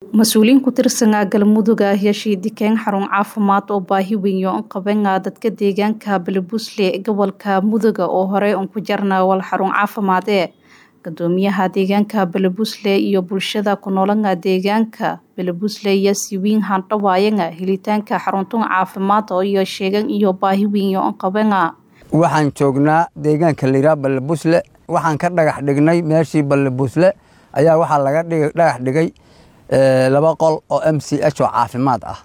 mas-uuliyiin ku tirsanaa galmudug ayaa shiidikeen xarun caafimaad oo baahi weyn u qabana dadka deegaanka balebusle gobolka muduga oo horey un ku jarna wal xarun caafimaadee gudoomiyaha deegaanka balebusle iyo bulshada ku noolana deegaanka balebusle iyo siwiin handhawaayana helitaanka xaruntun caafimaad oo iyo sheegan iyo baahi weyn u qabana waxaan joognaa deegaanka layidhaha balebusle waxaan ka dhagax dhignay meeshii balebusle ayaa waxaa laga dhagax dhigay laba qol oo m c h oo caafimaad ah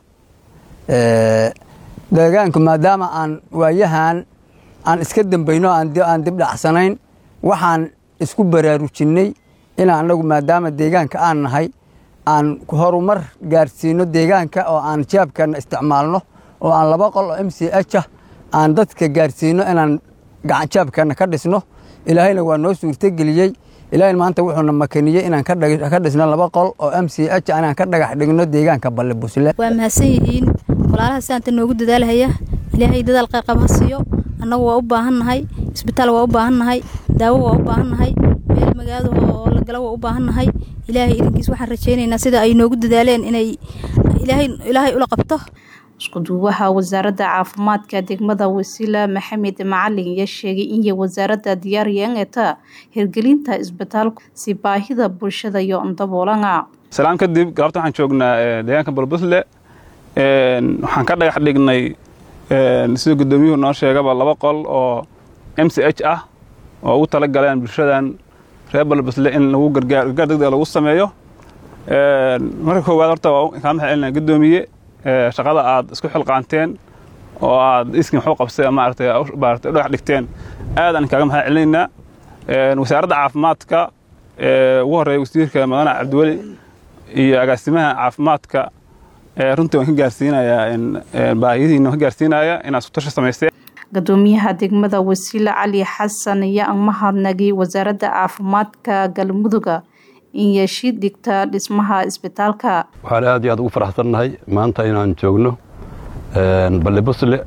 deegaanku maadaama aan waayahan aan iska dambayno aan dib dhacsanayn waxaan isku baraarujinnay inaan anagu maadaama deegaanka aan nahay aan horumar gaarsiino deegaanka oo aan jaabkana isticmaalno oo aan laba qol oo m c h ah aan dadka gaarsiino inaan gacanjaabkana ka dhisno ilaahayna waa noo suurtogeliyey ilaahay maanta wuxuuna makaniyey inaan ka dhisno laba qol oo m c h inaan ka dhagax dhigno deegaanka balebusle waa mahadsan yihiin walaalaha sidaanta noogu dadaalhaya ilaahay dadaal qayqab ha siiyo annagu waa u baahannahay isbitaal waa u baahannahay daawo waa u baahannahay meel magaado oo la galo waa u baahannahay ilaahay idinkiis waxaan rajaynaynaa sida ay noogu dadaaleen inay ilaahay ula qabto iskuduwaha wasaaradda caafimaadka degmada wasiila maxamed macalin ayaa sheegay in wasaaradda diyaariyeen eta hirgelinta isbitaalku si baahida bulshada iyo daboolana salaan kadib galabta waxaan joognaa deegaanka balbusle waxaan ka dhagax dhignay sida guddoomiyuhu noo sheegaba laba qol oo m c h ah oo ugu tala galeen bulshadan reer balbusle in lagu gargaar degdega lagu sameeyo marka koowaad horta waa kaa maxay celinaa guddoomiye shaqada aad isku xilqaanteen oo aad iskin waxu qabsay maaragtay maaragtay dhagax dhigteen aad aan kaaga maxay celinaynaa wasaaradda caafimaadka ugu horreeya wasiirka madane cabdiweli iyo agaasimaha caafimaadka runtii waan ka gaarsiinayaa baahiyadiina waan ka gaarsiinaya inaad isku tashi samaysteen gudoomiyaha degmada wasiile cali xasan ayaa mahadnagay wasaaradda caafimaadka galmuduga in yeeshid dhigta dhismaha isbitaalka waxaan aad iyo aad ugu faraxsannahay maanta inaan joogno balebusle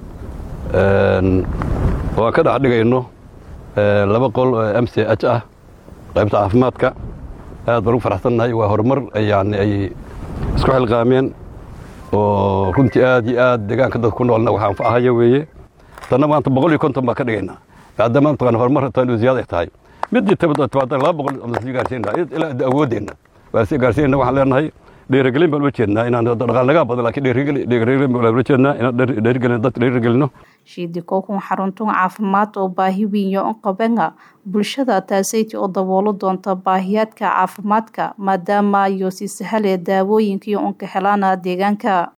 oo aan ka dhex dhigayno laba qol oo m c h ah qaybta caafimaadka aad baan ugu faraxsannahay waa horumar yani ay isku xilqaameen oo runtii aad iyo aad deegaanka dadka ku noolna waxaan faahaya weeye tanna maanta boqol iyo konton baan ka dhigaynaa maadaama mataqaan horumar tan ziyaada ay tahay midii tabaad laba boqol sii gaarsiinaa ilaa awoodeenna waa sii gaarsiinayna waxaan leenahay dhiirigelin baan ula jeednaa inaan dhaqaal nagaa badan laakiin dhiirigelin baan ula jeednaa inaan dhiirigelin dad dhiirigelino shiidikookun xaruntun caafimaad oo baahi weyn u qabana bulshada taasayti oo daboolo doonta baahiyaadka caafimaadka maadaama iyo si sahale daawooyinkii unka helaana deegaanka